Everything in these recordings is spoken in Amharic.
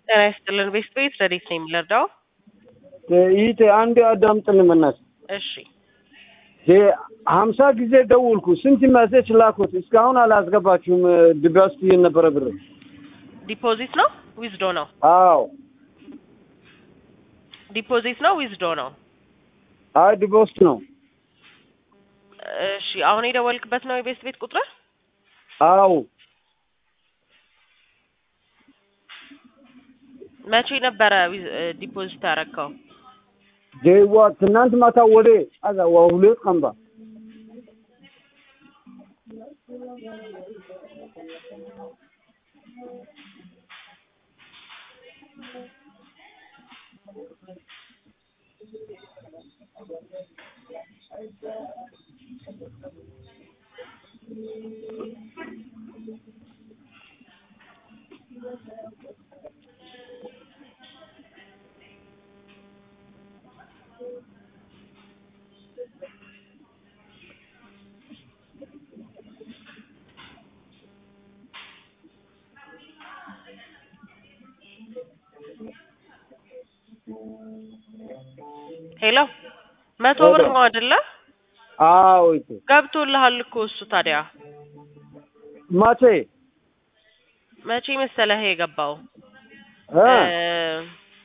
ጤና ይስጥልን ቤስት ቤት ረዴት ነው የሚለርዳው ይህ አንድ አዳምጥልን በእናትህ። እሺ ሀምሳ ጊዜ ደውልኩ፣ ስንት መሴች ላኩት፣ እስካሁን አላስገባችሁም። ድባ ውስጥ የነበረ ብር ዲፖዚት ነው ዊዝዶ ነው አዎ፣ ዲፖዚት ነው ዊዝዶ ነው አይ ድባ ውስጥ ነው። እሺ አሁን የደወልክበት ነው የቤስት ቤት ቁጥር አዎ መቼ ነበረ ዊዝ- እ፣ ዲፖዚት ያረከው ዴዋ ትናንት ማታ ወደ አዛ ዋ ሁለት ቀንባ ሄሎ መቶ ብር ነው አይደለ አዎ ይቱ ገብቶልሃል እኮ እሱ ታዲያ ማቼ መቼ መሰለህ የገባው እ እ፣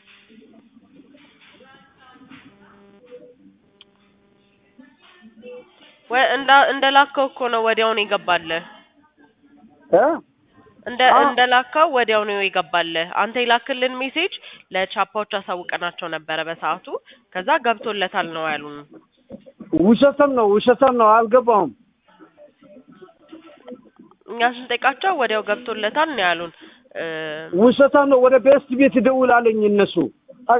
ወ- እንዳ እንደላከው እኮ ነው ወዲያውኑ የገባልህ እ እንደ አ- እንደላከው ወዲያው ነው የገባልህ። አንተ የላክልን ሜሴጅ ለቻፓዎች አሳውቀናቸው ነበረ በሰዓቱ። ከዛ ገብቶለታል ነው ያሉን። ውሸተም ነው ውሸተም ነው አልገባውም። እኛ ስንጠይቃቸው ወዲያው ገብቶለታል ነው ያሉን። እ፣ ውሸታም ነው። ወደ ቤስት ቤት ይደውላለኝ እነሱ አጋ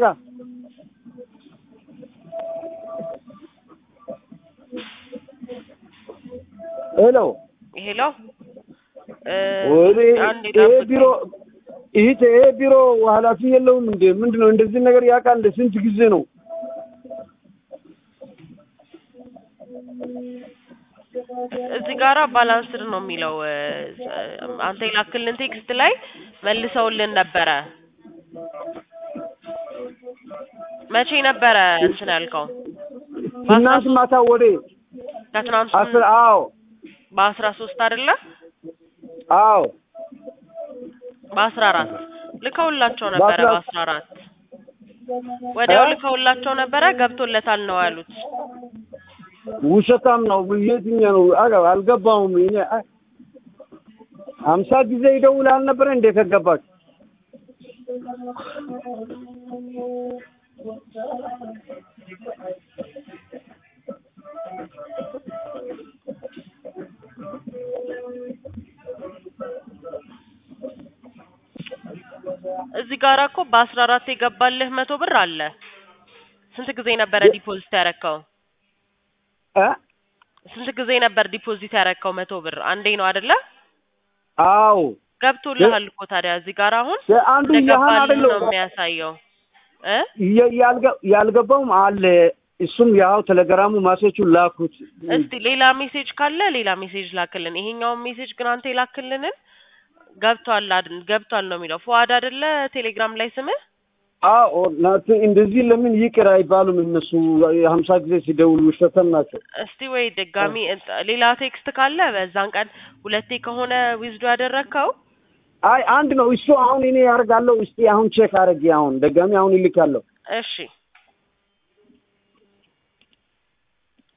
ሄሎ ሄሎ እ፣ ወደ አንዴ ይሄ ጠብቀኝ። ቢሮ ይሄ ይሄ ቢሮ ኃላፊ የለውም እንዴ? ምንድን ነው እንደዚህ ነገር ያውቃል? እንደ ስንት ጊዜ ነው? እዚህ ጋራ ባላንስድ ነው የሚለው እ፣ አንተ የላክልን ቴክስት ላይ መልሰውልን ነበረ። መቼ ነበረ እንትን ያልከው? ትናንት ማታ ወደ ከትናንት አስር አዎ በአስራ ሶስት አይደለ አዎ በአስራ አራት ልከውላቸው ነበረ። በአስራ- በአስራ አራት ወዲያው እ? ልከውላቸው ነበረ። ገብቶለታል ነው ያሉት። ውሸታም ነው። የትኛው ነው? አጋ አልገባውም። እኔ አ- ሀምሳ ጊዜ ይደውል አልነበረ እንዴ ከገባችሁ? እዚህ ጋራ እኮ በአስራ አራት የገባልህ መቶ ብር አለ። ስንት ጊዜ ነበረ የ- ዲፖዚት ያረከው? እ? ስንት ጊዜ ነበር ዲፖዚት ያረከው? መቶ ብር አንዴ ነው አይደለ? አዎ ገብቶልሃል እኮ ታዲያ እዚህ ጋር አሁን አንዱ ያህን እንደገባልህ አይደለም ነው የሚያሳየው እ የ- ያልገ- ያልገባውም አለ። እሱም ያው ቴሌግራሙ ማሴቹ ላኩት። እስቲ ሌላ ሜሴጅ ካለ ሌላ ሜሴጅ ላክልን። ይሄኛውን ሜሴጅ ግን አንተ የላክልንን ገብቷል አይደል? ገብቷል ነው የሚለው። ፉአድ አይደለ ቴሌግራም ላይ ስምህ? አዎ ናት። እንደዚህ ለምን ይቅር አይባሉም? እነሱ ሀምሳ ጊዜ ሲደውሉ ውሸተም ናቸው። እስቲ ወይ ድጋሚ እንት- ሌላ ቴክስት ካለ በዛን ቀን ሁለቴ ከሆነ ዊዝዶ ያደረግከው አይ አንድ ነው እሱ። አሁን እኔ ያደርጋለሁ። እስቲ አሁን ቼክ አድርጌ አሁን ደጋሚ አሁን ይልካለሁ። እሺ